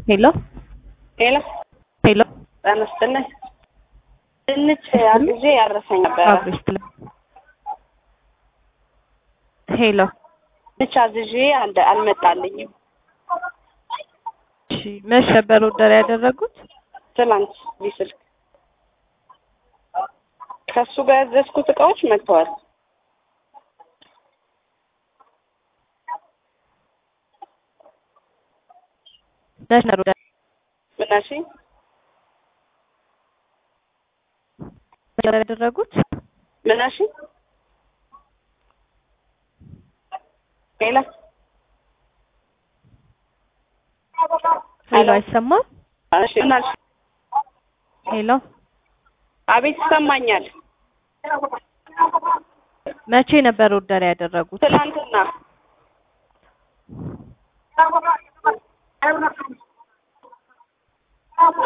ሄሎ ሄሎ ሄሎ ጤና ይስጥልኝ። ድንች አግዤ ያረሰኝ ነበረ። አብሬሽ ትለ ሄሎ ድንች አዝዤ አልደ- አልመጣልኝም። እሺ መች ነበር ኦርደር ያደረጉት? ትናንት እዚህ ስልክ ከእሱ ጋር ያዘዝኩት እቃዎች መጥተዋል። መች ነበር ኦርደር ምናሽ ያደረጉት? ምናሽ ሄሎ ሄሎ አይሰማም? እሺ ምናሽ ሄሎ አቤት ይሰማኛል። መቼ ነበር ኦርደር ያደረጉት? ትናንትና